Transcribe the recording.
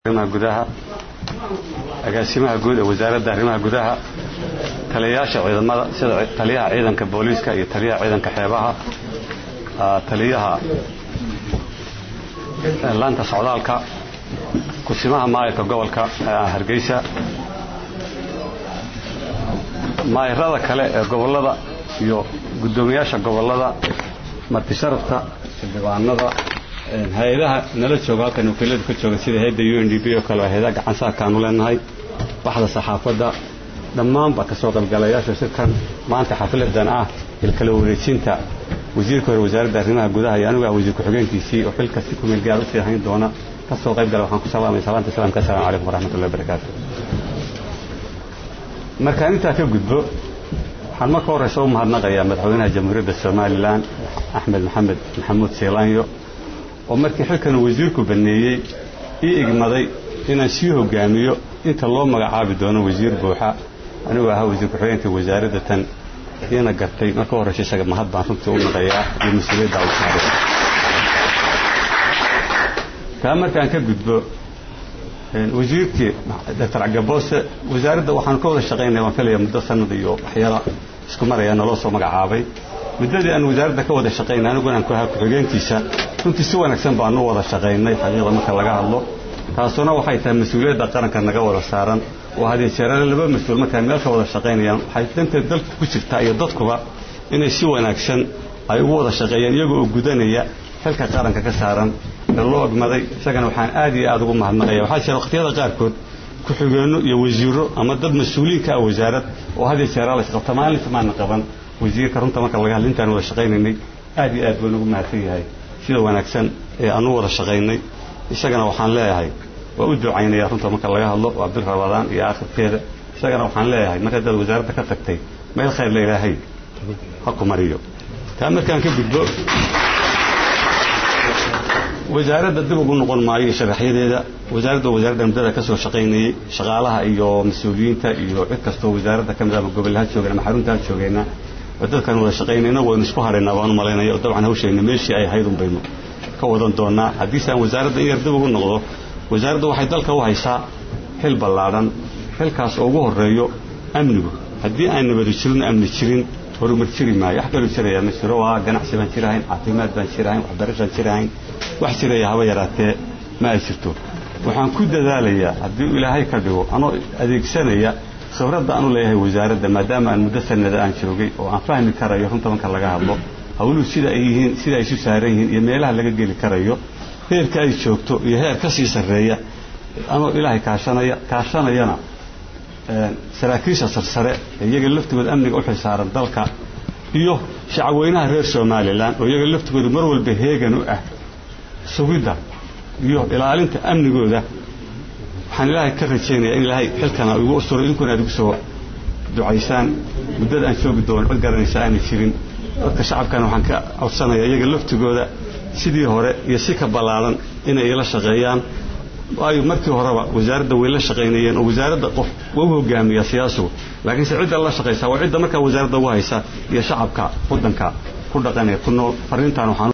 arrimaha gudaha agaasimaha guud ee wasaaradda arrimaha gudaha taliyayaasha ciidamada sida taliyaha ciidanka booliiska iyo taliyaha ciidanka xeebaha taliyaha laanta socdaalka kusimaha maayarka gobolka hargeysa maayarada kale ee gobolada iyo guddoomiyaasha gobolada martisharafta xildhibaanada hay-adaha nala jooga halkan wakiilada ka jooga sida hay-adda u n d b oo kale hay-adaha gacansaarkaanu leenahay baxda saxaafadda dhammaanba ka soo qaybgalayaasha shirkan maanta xafiladan ah ilkala wareejinta wasiirka hore wasaaradda arrimaha gudaha iyo anigu ah wasiir ku-xigeenkiisii oo xilka si kumeel gaar usii hayn doona ka soo qayb gala waxaan ku salaamaya salaanta islamka assalamu calaykum waraxmatullahi wabarakaatu markaan intaa ka gudbo waxaan marka horeysa u mahadnaqayaa madaxweynaha jamhuuriyadda somalilan axmed maxamed maxamuud seylaanyo oo markii xilkan wasiirku baneeyey ii igmaday inaan sii hogaamiyo inta loo magacaabi doono wasiir buuxa anigoo ahaa wasiir ku-xigeenka wasaaradda tan iina gartay marka horeysa isaga mahad baan runtii u naqayaa iyo mas-uuliyadda u saaray taa markaan ka gudbo wasiirkii doctor cagaboose wasaaradda waxaan ka wada shaqaynaya waan filaya muddo sanad iyo waxyaala isku maraya naloo soo magacaabay muddadii aan wasaaradda ka wada shaqaynay aniguna aan ku ahaa ku-xigeenkiisa runtii si wanaagsan baanu wada shaqaynay xaqiiqda marka laga hadlo taasuna waxay tahay mas-uuliyadda qaranka naga wada saaran oo hadii jeerale laba mas-uul markaan meel ka wada shaqaynayaan waxay danteed dalka ku jirtaa iyo dadkuba inay si wanaagsan ay ugu wada shaqeeyaan iyaga oo gudanaya xilka qaranka ka saaran ee loo ogmaday isagana waxaan aad iyo aad ugu mahadnaqaya waxaa jira waqtiyada qaarkood ku-xigeenno iyo wasiiro ama dad mas-uuliin ka ah wasaarad oo hadii jeeraale isqabta maalinta maana qaban wasiirka runta marka laga hadla intaan wada shaqaynaynay aad iyo aad baan ugu mahadsan yahay sida wanaagsan ee aanu wada shaqaynay isagana waxaan leeyahay waa u ducaynaya runta marka laga hadlo waa bil rabadaan iyo aakhirkeeda isagana waxaan leeyahay marka dad wasaaradda ka tagtay meel khayr la ilaahay ha ku mariyo taa markaan ka gudbo wasaaradda dib ugu noqon maayo iyo sharaxyadeeda wasaaradda wasaaradda muddada ka soo shaqaynayey shaqaalaha iyo mas-uuliyiinta iyo cid kastoo wasaaradda ka mid ama gobollaha joogeen ama xaruntaha joogeenna oo dadkaan wada shaqaynayna waynu isku haraynaa baan u malaynaya oo dabcan hawshayna meeshii ay ahayd un baynu ka wadan doonaa haddiise aan wasaaradda in yar dib ugu noqdo wasaaradda waxay dalka u haysaa xil ballaadhan xilkaas oo ugu horreeyo amnigu haddii aan nabadi jirin amni jirin horumar jiri maayo wax kaloo jirayaa ma jiro waa ganacsi baan jirahayn caafimaad baan jirahayn waxbarashaan jirahayn wax jiraya haba yaraatee ma ay jirto waxaan ku dadaalayaa haddii ilaahay ka dhigo anoo adeegsanaya khibradda aanu leeyahay wasaaradda maadaama aan muddo sanada aan joogay oo aan fahmi karayo runta marka laga hadlo hawluhu sida ay yihiin sida ay isu saaran yihiin iyo meelaha laga geli karayo heerka ay joogto iyo heer ka sii sarreeya anoo ilaahay kaashanaya kaashanayana saraakiisha sarsare ee iyaga laftigooda amniga u xilsaaran dalka iyo shacabweynaha reer somalilan oo iyaga laftigooda mar walba heegan u ah sugidda iyo ilaalinta amnigooda waxaan ilaahay ka rajaynayaa in ilaahay xilkana igu usuro idinkuna aad igu soo ducaysaan muddada aan joogi doono cid garanaysa aanay jirin dadka shacabkana waxaan ka codsanayaa iyaga laftigooda sidii hore iyo si ka ballaadan inay ila shaqeeyaan waayo markii horeba wasaaradda way la shaqaynayeen oo wasaaradda qof waa u hogaamiyaa siyaasugu laakiinse cidda la shaqaysaa waa cidda markaa wasaaradda ugu haysa iyo shacabka waddanka ku dhaqanee ku nool farriintaan waxaan